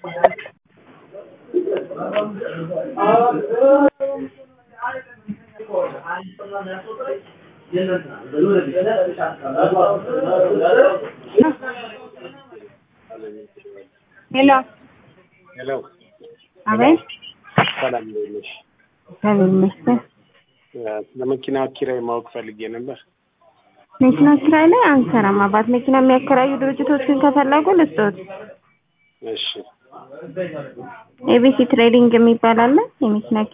ሄሎ ሄሎ አቤት ሰላም እንዴት ነሽ? እግዚአብሔር ይመስገን። ስለ መኪና ኪራይ ማወቅ ፈልጌ ነበር። መኪና ኪራይ ላይ አንሰራም አባት። መኪና የሚያከራዩ ድርጅቶችን ከፈለጉ ልስጦት። እሺ ኤቢሲ ትሬዲንግ የሚባል አለ የመኪና